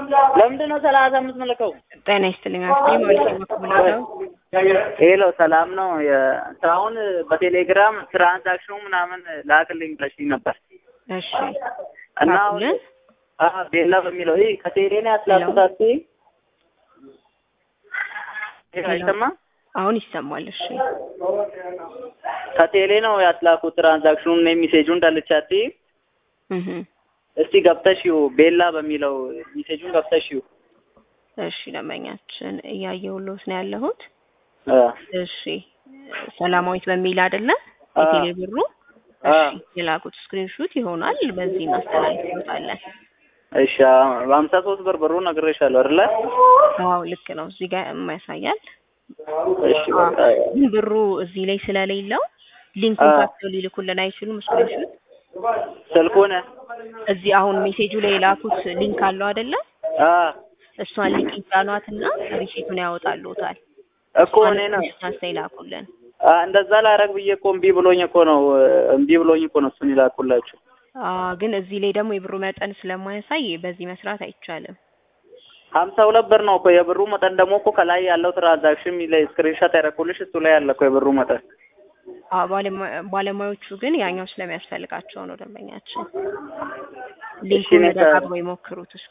ለምንድን ነው ሰላሳ አምስት መለከው? ጤና ይስጥልኝ አስቴ ማለት ነው። ሄሎ ሰላም ነው። አሁን በቴሌግራም ትራንዛክሽኑ ምናምን ላክልኝ ብለሽኝ ነበር እሺ እና አሁን ላኩልን? አዎ ቤላ በሚለው ይሄ ከቴሌ ነው ያስላኩት። አስቴ ይሄ አይሰማም? አሁን ይሰማል። እሺ ከቴሌ ነው ያስላኩት ትራንዛክሽኑን ነው ሜሴጁን እንዳልቻት እህ እስቲ ገብተሽው ቤላ በሚለው ሜሴጁን ገብተሽው እሺ ደንበኛችን እያየሁልዎት ነው ያለሁት። አ እሺ ሰላማዊት በሚል አይደለ አ የቴሌ ብሩ? አ እሺ የላኩት ስክሪንሹት ይሆናል። በዚህ እናስተላልፍዎታለን። እሺ በሀምሳ ሶስት ብር ብሩ ነግሬሻለሁ አይደለ? አዎ ልክ ነው። እዚህ ጋር ያሳያል። እሺ በቃ ግን ብሩ እዚህ ላይ ስለሌለው ሊንኩን አ ካፕተው ሊልኩልን አይችሉም። ስክሪንሹት ስልኩን እዚህ አሁን ሜሴጁ ላይ የላኩት ሊንክ አለው አይደለ? አ እሷን ሊንክ ይጫኗትና ሪሲቱን ያወጣልዎታል። እኮ እኔ ነው አንስታ ይላኩልን። አ እንደዛ ላረግ ብዬ እኮ እምቢ ብሎኝ እኮ ነው እምቢ ብሎኝ እኮ ነው እሱን ይላኩላችሁ። አ ግን እዚህ ላይ ደግሞ የብሩ መጠን ስለማያሳይ በዚህ መስራት አይቻልም። ሀምሳ ሁለት ብር ነው እኮ የብሩ መጠን ደግሞ እኮ ከላይ ያለው ትራንዛክሽን ላይ ስክሪንሾት ያደረኩልሽ እሱ ላይ ያለ እኮ የብሩ መጠን አ ባለሙያ- ባለሙያዎቹ ግን ያኛው ስለሚያስፈልጋቸው ነው ደንበኛችን። እሺ ሊንኩን እኔ ከ- ደጋግመው ይሞክሩት እስኪ።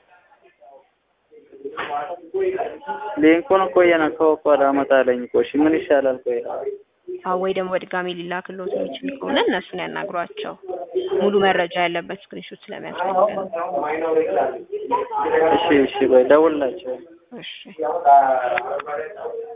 ሊንኩን እኮ እየነካሁ እኮ አላመጣለኝ እኮ እሺ ምን ይሻላል ቆይ አ ወይ ደግሞ በድጋሚ ሊላክልዎት የሚችል ከሆነ እነሱን ያናግሯቸው። ሙሉ መረጃ ያለበት ስክሪንሾት ስለሚያስፈልገን። እሺ እሺ ቆይ ደውልላቸው እሺ